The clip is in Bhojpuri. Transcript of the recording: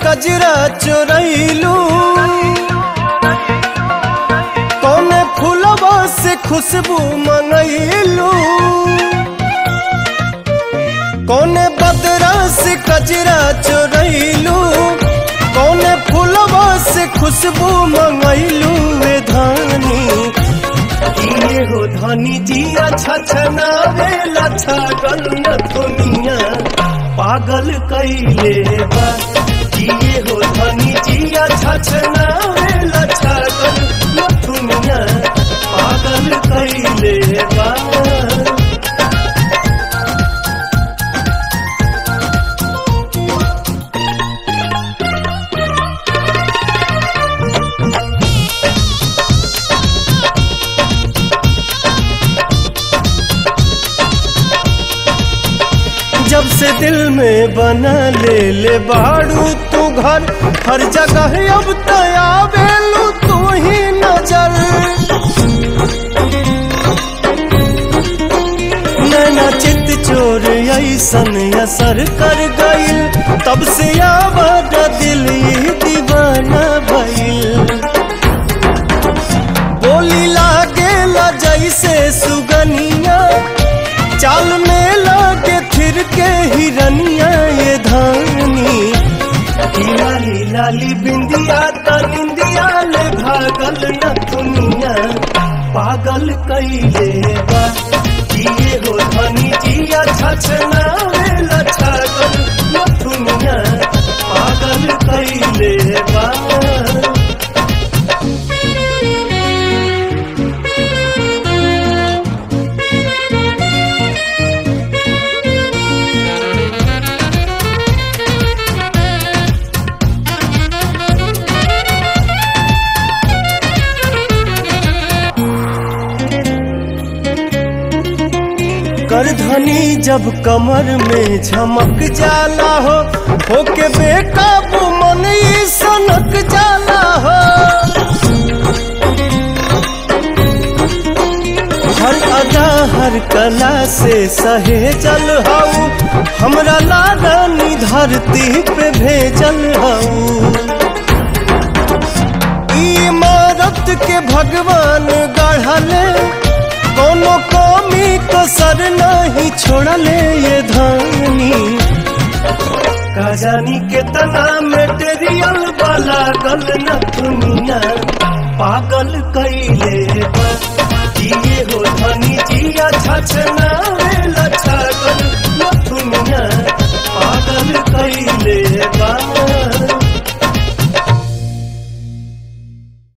कजरा चोरैलू कौने फूलवा से खुशबू मंगैलू कौने बदरा से कजरा चोरैलू कौने फूलवा से खुशबू मंगैलू वे धानी ये हो धनी जी अच्छा छनावे लच्छा गल न दुनिया पागल कैले बा ये हो धनी जी अच्छा छनावे लच्छा गल न दुनिया पागल कैले बा जब से दिल में बना ले ले बाड़ू तू घर हर जगह अब तया बेलू तू ही नजर नैना चित चोर ऐसन असर कर गईल तब से आवाज दिल ही दीवाना भइल बोली लागेला जैसे सुगनिया चाल में लागे फिर के हिरनिया ये धानी ई लाली लाली बिंदिया त निंदिया ले भागल न दुनिया पागल कैले बा जिए हो धनी जिया छछना वे लछागल न दुनिया पागल कैले बा करधनी जब कमर में झमक जाला हो होके बेकाबू मन ई सनक जाला हो हर अदा हर कला से सहेजल हऊ हमरा लादानी धरती पे भेजल हऊ इमारत के भगवान गढ़ले कोनो कमी कसर नहीं छोड़ले ये धानी का जानी के तना मेटेरियल वाला गल न दुनिया पागल कैले बा जिए हो धनी जिया छछना